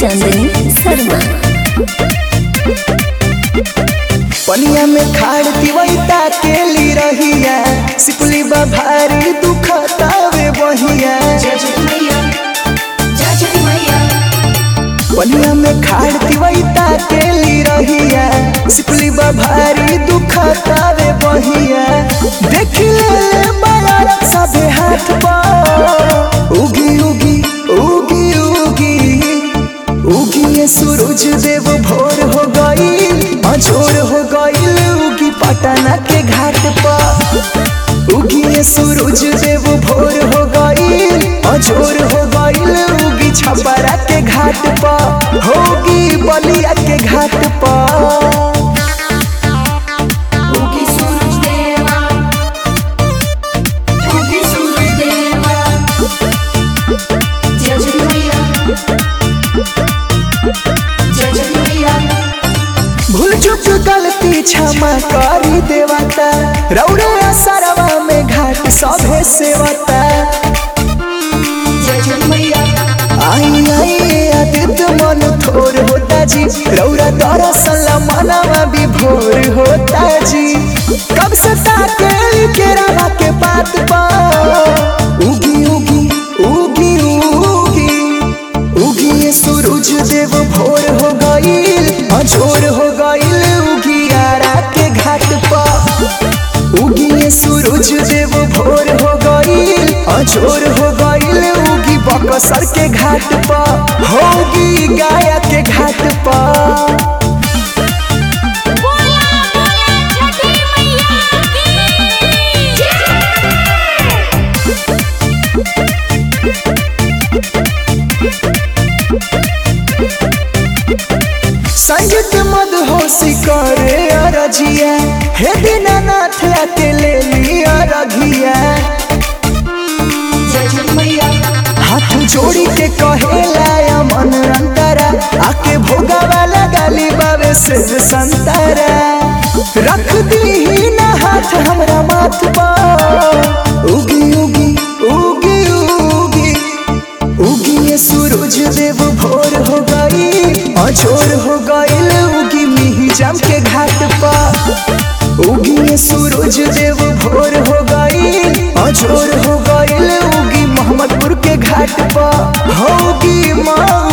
चांदनी शर्मा पनिया में खाड़ तिवैता के ली रहिया सिकुली बा भारी दुखतावे बहिया पनिया में खाड़ तिवैता के ली रहिया सिकुली बा भारी दुखतावे बहिया देख ले बाया सबे हाथ पा उगी उगी उगी उगी उगी ये सूरज देव भोर हो गई अजोर हो गईल उगी पटना के घाट पर उगी ये सूरज देव भोर हो गई अजोर हो गईल उगी छपरा के घाट पर होगी बलिया के घाट पर उगी सूरज देवा उगी सूरज देवा जय जय मैया जय जय मैया भूल चुक गलती क्षमा करी देवता रौरे असरवा में घाट सभे सेवता जय जय मैया आई आई आदित्य मन थोर होता जी रौरा दरअसल मनवा भी भोर होता जी कब से ताके केरा के पात पा उगी उगी उगी उगी उगी ये सूरज देव भोर हो गईल अजोर हो गईल उगी आरा के घाट पर उगी ये सूरज देव भोर हो गईल अजोर हो गईल उगी बकसर के घाट पर होगी गाया के घाट पर संगीत मदहोशी करे अरजिया हे दीनानाथ आके ले लिया रघिया जय जय मैया हाथ जोड़ी के कहेला मन अंतरा आके भोगा वाला गाली बाबे से संतरा रख दी ना हाथ हमरा माथ पर उगी उगी उगी उगी उगी ये सूरज देव भोर हो गई अजोर हो गईल उगी मिही जम के घाट पर उगी ये सूरज देव भोर हो गई अजोर हो गईल उगी मोहम्मदपुर के घाट पर होगी माँ